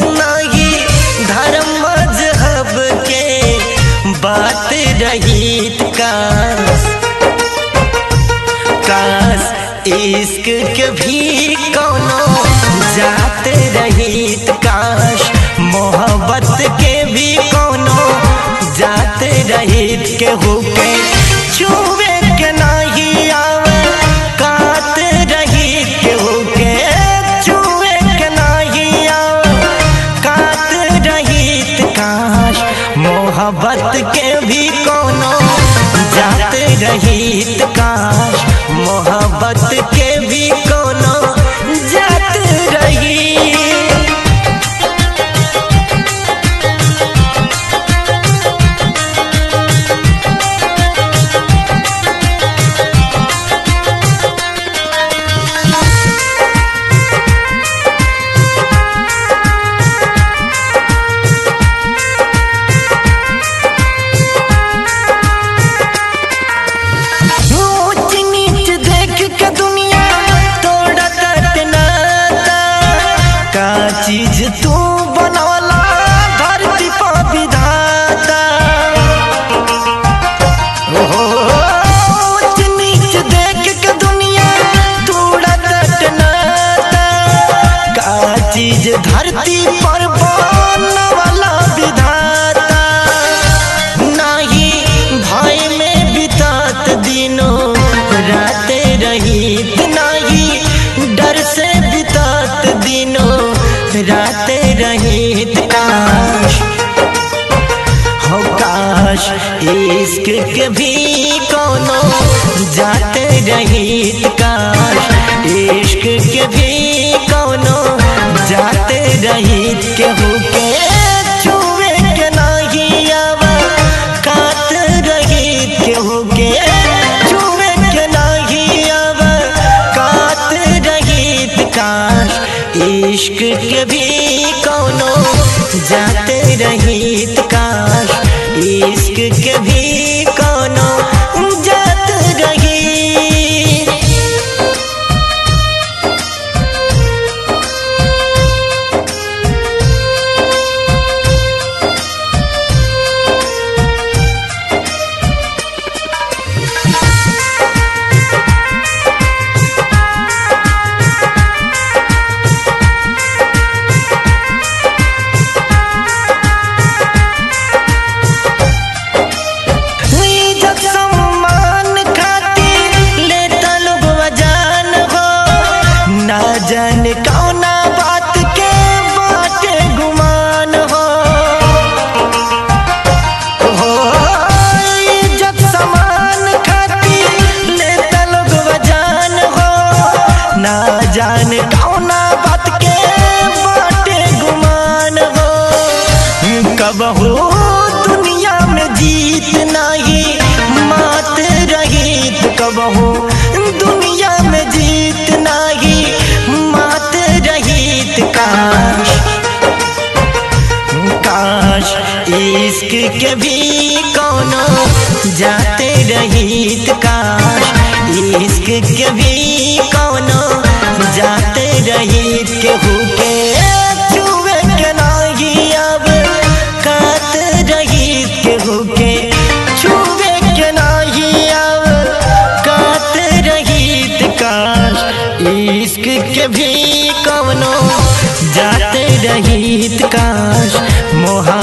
नाही धर्म मजहब के बात रहित काश काश इश्क के भी कोनो जात रहित काश मोहब्बत के भी कोनो जात रहित के होके छुए के नाही आवे कात रहित के होके छुए के नाही आवे कात रहित काश मोहब्बत के भी कोनो जात रहित काश मोहब्बत के भी कोनो जात रही ऊंच नीच देख के दुनिया तोड़त नाता का चीज तू बनवला धरती पर विधाता ओहो ऊंच नीच देख के दुनिया तोड़त नाता का चीज धरती पर बनवला विधाता नाही भय में बितात दिनों रात रहित नाही डर से बितात दिनों रात रहित काश हो काश इश्क के भी कोनो जात रहित काश इश्क के भी कोनो जात रहित के होके छुए के नाही आवा कात रहित के होके छुए के नाही आवा कात रहित काश इश्क के भी कोनो जात रहित काश इश्क के भी कोनो जात रहित इज्जत सम्मान खातिर लेता लोग वजान हो ना जाने कौना बात के बाटे गुमान हो हो इज्जत सम्मान खातिर लेता लोग वजान हो ना जाने कौना बात के बाटे गुमान हो कब हो दुनिया में जीत नहीं मात रहित कब हो दुनिया में जीत नहीं मात रहित काश काश इश्क के भी कोनो जाते रहित काश इश्क के भी कोनो जाते रहित के हुके छुए के नाही अब कात रहित के हुके छुए के नाही अब कात रहित काश इश्क के भी कवनो जाते रहित काश मोहा